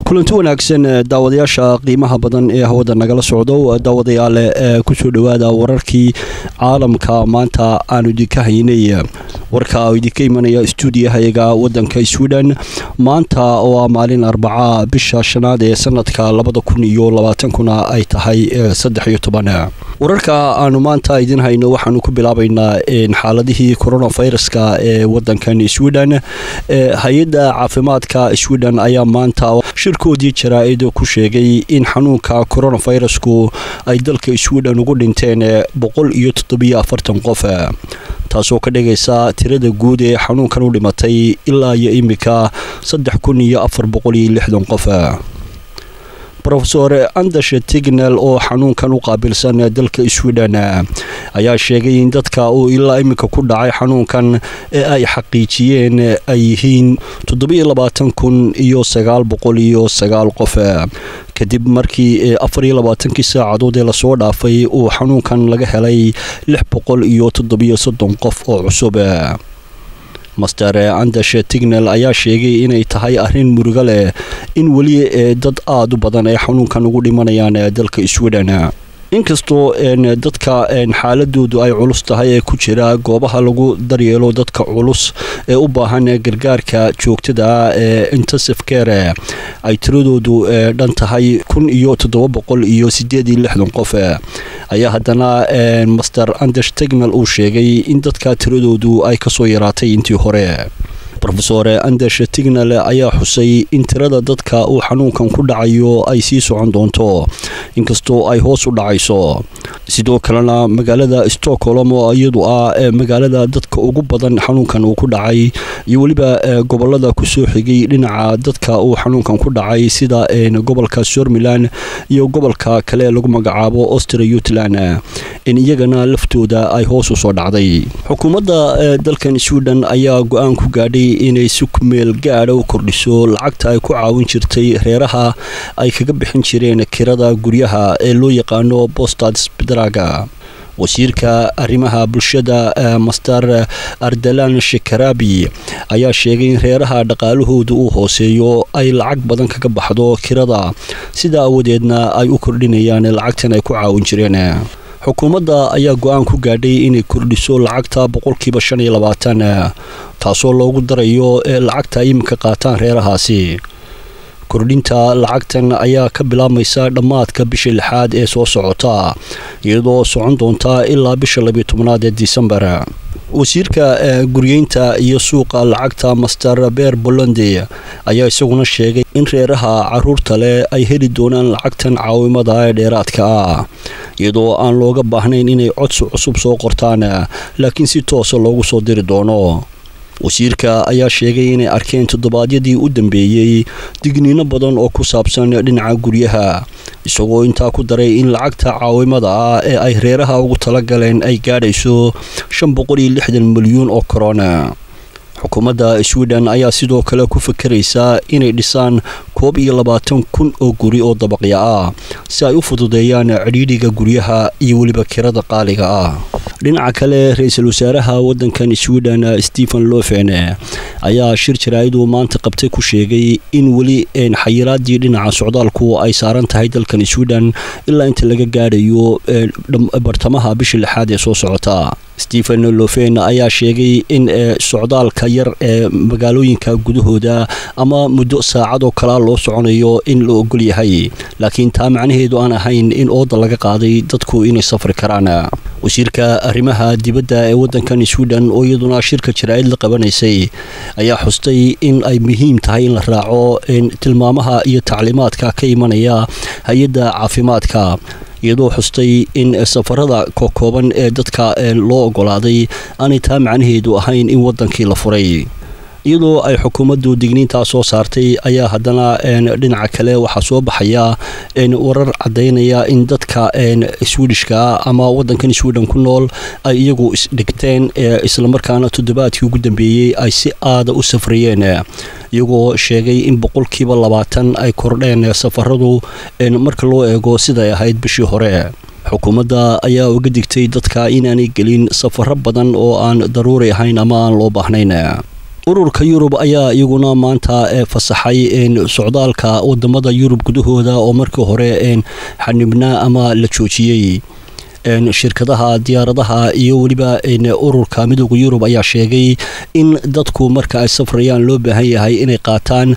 kulanti wanaagsan daawadayaasha qiimaha badan ee hawada nagala socdo daawadayaale kusoo dhowaada wararkii caalamka maanta aanu idinka haynay warka idinka imanaya stuudiyahayaga wadanka sweden maanta oo ah maalin arbaca bisha shanaad ee sanadka labada kun iyo labaatankuna ay tahay saddex iyo toban wararka aanu maanta idin hayno waxaanu ku bilaabaynaa xaaladihii coronaviruska ee wadankan sweden hay-adda caafimaadka sweden ayaa maanta shirkoodii jaraa-id ku sheegay in xanuunka coronavirusku ay dalka sweden ugu dhinteen boqol iyo toddobiyo afartan qof taasoo ka dhigaysa tirada guud ee xanuunkan u dhimatay ilaa iyo imika saddex kun iyo afar boqol iyo lixdan qof rofesor andash tignel oo xanuunkan u qaabilsan dalka sweden ayaa sheegay in dadka uu ilaa iminka ku dhacay xanuunkan ee ay xaqiijiyeen ay yihiin toddobiyo labaatan kun iyo sagaal boqol iyo sagaal qof kadib markii afar iyo labaatankii saacadood ee lasoo dhaafay uu xanuunkan laga helay lix boqol iyo toddobiyo soddon qof oo cusub master andash tignel ayaa sheegay inay tahay arrin murugo leh in weli dad aada u badan ay xanuunkan ugu dhimanayaan dalka sweden inkastoo dadka xaaladoodu ay culus tahay ee ku jira goobaha lagu daryeelo dadka culus ee u baahan gargaarka joogtada ee intensive care ay tiradoodu dhan tahay kun iyo toddoba boqol iyo sideed iyo lixdan qof ayaa haddana master anders tignal uu sheegay in dadka tiradoodu ay kasoo yaraatay intii hore rofesor anders tignal ayaa xusay in tirada dadka uu xanuunkan ku dhacayo ay sii socon doonto inkastoo ay hoos u dhacayso sidoo kalena magaalada stockholm oo iyadu ah magaalada dadka ugu badan xanuunkan uu ku dhacay iyo weliba gobolada kusoo xigay dhinaca dadka uu xanuunkan ku dhacay sida gobolka somalilan iyo gobolka kale lagu magacaabo austrayutland in iyagana laftooda ay hoos usoo dhacday xukuumadda dalkan sweden ayaa go-aan ku gaadhay inay si kumeel gaadha u kordhiso lacagta ay ku caawin jirtay reeraha ay kaga bixin jireen kirada guryaha ee loo yaqaano bostad bedraga wasiirka arrimaha bulshada master ardalan shekarabi ayaa sheegay in reeraha dhaqaalahooda uu hooseeyo ay lacag badan kaga baxdo kirada sidaa awadeedna ay u kordhinayaan lacagtan ay ku caawin jireen xukuumadda ayaa go-aan ku gaadhay inay kordhiso lacagta boqolkiiba shan iyo labaatan taasoo loogu darayo lacagta ay iminka qaataan reerahaasi kordhinta lacagtan ayaa ka bilaabmaysa dhammaadka bisha lixaad ee soo socota iyadoo socon doonta ilaa bisha labiyo tobnaad ee disembar wasiirka guryeynta iyo suuqa lacagta master beer bolonde ayaa isaguna sheegay in reeraha caruurta leh ay heli doonaan lacagtan caawimada ee dheeraadka ah iyadoo aan looga baahnayn inay codsi cusub soo qortaan laakiin si toosa loogu soo diri doono wasiirka ayaa sheegay inay arkeen toddobaadyadii u dambeeyey digniino badan oo ku saabsan dhinaca guryaha isagoo intaa ku daray in lacagta caawimada ah ee ay reeraha ugu talagaleen ay gaadhayso shan boqol iyo lixdan milyuun oo korona xukuumadda sweden ayaa sidoo kale ku fakeraysa inay dhisaan koob iyo labaatan kun oo guri oo dabaqya ah si ay u fududeeyaan cidhiidhiga guryaha iyo weliba kirada qaaliga ah dhinaca kale ra-iisul wasaaraha wadankan sweden stephen lofen ayaa shir jaraa-idu maanta qabtay ku sheegay in weli xayiraadii dhinaca socdaalku ay saaran tahay dalkan sweden ilaa inta laga gaadhayo bartamaha bisha lixaad ee soo socota stephen lofen ayaa sheegay in socdaalka yar ee magaalooyinka gudahooda ama muddo saacad oo kalea loo soconayo in la ogol yahay laakiin taa macnaheedu aan ahayn in ooda laga qaaday dadku inay safri karaan wasiirka arrimaha dibadda ee wadankan sweden oo iyaduna shirka jaraa-id la qabanaysay ayaa xustay in ay muhiim tahay in la raaco tilmaamaha iyo tacliimaadka ka imanaya hay-adda caafimaadka iyadoo xustay in safarada kokooban ee dadka loo ogolaaday aanay taa macnaheedu ahayn in wadankii la furay iyadoo ay xukuumaddu digniintaa soo saartay ayaa haddana dhinaca kale waxaa soo baxaya warar caddaynaya in dadka swedishka ama wadankan sweden ku nool ay iyagu isdhigteen islamarkaana toddobaadkii ugu dambeeyey ay si aada u safrayeen iyagoo sheegay in boqolkiiba labaatan ay kordheen safaradu marka loo eego siday ahayd bishii hore xukuumadda ayaa uga digtay dadka inaanay gelin safaro badan oo aan daruuri ahayn ama aan loo baahnayn ururka yurub ayaa iyaguna maanta fasaxay socdaalka wadamada yurub gudahooda oo markii hore xanibnaa ama la joojiyey shirkadaha diyaaradaha iyo weliba ururka midooda yurub ayaa sheegay in dadku marka ay safrayaan loo baahan yahay inay qaataan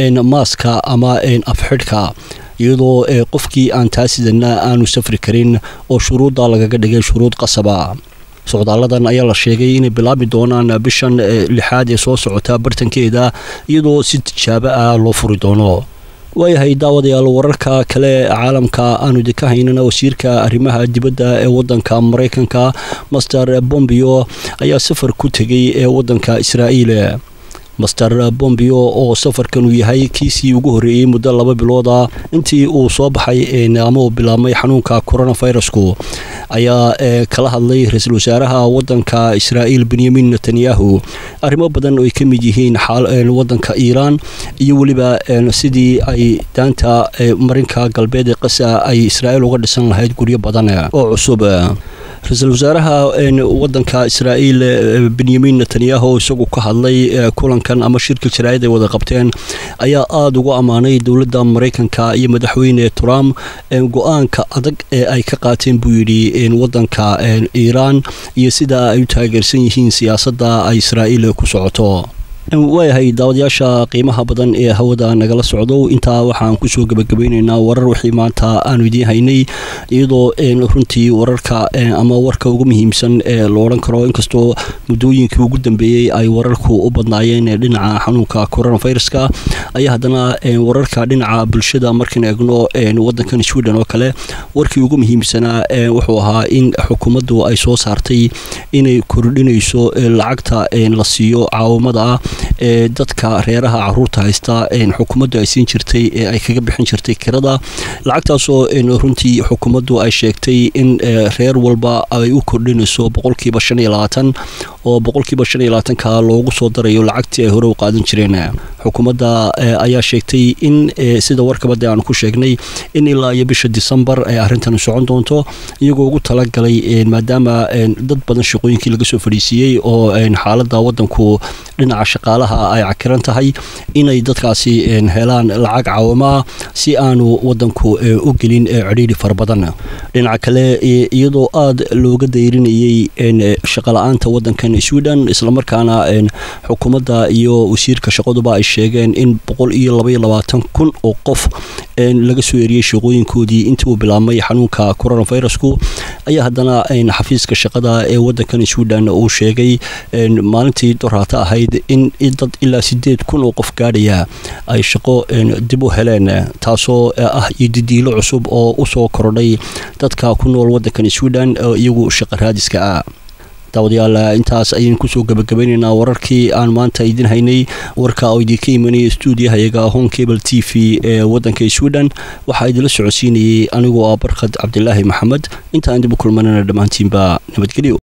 maaska ama afxidhka iyadoo qofkii aan taasidana aanu safri karin oo shuruudda lagaga dhigay shuruud qasaba socdaaladan ayaa la sheegay inay bilaabi doonaan bishan lixaad ee soo socota bartankeeda iyadoo si tijaabo ah loo furi doono waayahay daawadayaal wararka kale caalamka aanu idinka haynana wasiirka arrimaha dibadda ee wadanka maraykanka master bombio ayaa safar ku tegay ee wadanka israa'iil master bombio oo safarkan uu yahay kiisii ugu horreeyey muddo laba bilooda intii uu soo baxay ama uu bilaabmay xanuunka coronavirusku ayaa kala hadlay ra-iisul wasaaraha wadanka israa'iil benyamin netanyahu arrimo badan oo ay ka mid yihiin wadanka iiraan iyo weliba sidii ay daanta marinka galbeed ee qasa ay israa'iil uga dhisan lahayd guryo badan oo cusub ra-iisul wasaaraha wadanka israa'iil benyamin netanyahu isagu ka hadlay kulankan ama shirka jaraa'id ay wada qabteen ayaa aada ugu ammaanay dowladda maraykanka iyo madaxweyne trump go-aanka adag ee ay ka qaateen buu yidhi wadanka iiraan iyo sida ay u taageersan yihiin siyaasadda ay israa'iil ku socoto waayahay daawadayaasha qiimaha badan ee hawada nagala socdo intaa waxaan kusoo gebagabayneynaa warar wixii maanta aanu idiin haynay iyadoo runtii wararka ama warka ugu muhiimsan ee la odhan karo inkastoo muddooyinkii ugu dambeeyey ay wararku u badnaayeen dhinaca xanuunka coronaviruska ayaa haddana wararka dhinaca bulshada markaan eegno wadankan sweden oo kale warkii ugu muhiimsanaa wuxuu ahaa in xukuumaddu ay soo saartay inay kordhinayso lacagta la siiyo caawamada ee dadka reeraha caruurta haysta xukuumaddu ay siin jirtay ee ay kaga bixin jirtay kirada lacagtaasoo runtii xukuumaddu ay sheegtay in reer walba ay u kordhinayso boqolkiiba shan iyo labaatan oo boqolkiiba shan iyo labaatanka loogu soo darayo lacagtii ay hore u qaadan jireen xukuumadda ayaa sheegtay in sida warkabada aanu ku sheegnay in ilaa iyo bisha disembar ay arrintan socon doonto iyagoo ugu talagalay maadaama dad badan shaqooyinkii laga soo fadhiisiiyey oo xaalada wadanku dhinaca shaqaalaha ay cakiran tahay inay dadkaasi helaan lacag caawamaa si aanu wadanku u gelin cidhiidhi fara badan dhinaca kale iyadoo aada looga dayrinayey shaqala-aanta wadankan sweden islamarkaana xukuumadda iyo wasiirka shaqaduba ay sheegeen in boqol iyo labaiyo labaatan kun oo qof laga soo eriyey shaqooyinkoodii intii uu bilaabmay xanuunka coronavirusku ayaa haddana xafiiska shaqada ee wadankan sweden uu sheegay maalintii doraata ahayd in dad ilaa sideed kun oo qof gaadhaya ay shaqo dib u heleen taasoo ah iyo didiilo cusub oo usoo korodhay dadka ku nool wadankan sweden oo iyagu shaqa raadiska ah daawadayaal intaas ayaynu kusoo gabagabaynaynaa wararkii aan maanta idin haynay warka oo idinka imanaya stuudiyahayaga home cable t v ee wadanka sweden waxaa idinla socodsiinayay anigoo ah barkhad cabdilaahi maxamed intaan dib u kulmanana dhammaantiinba nabadgelyo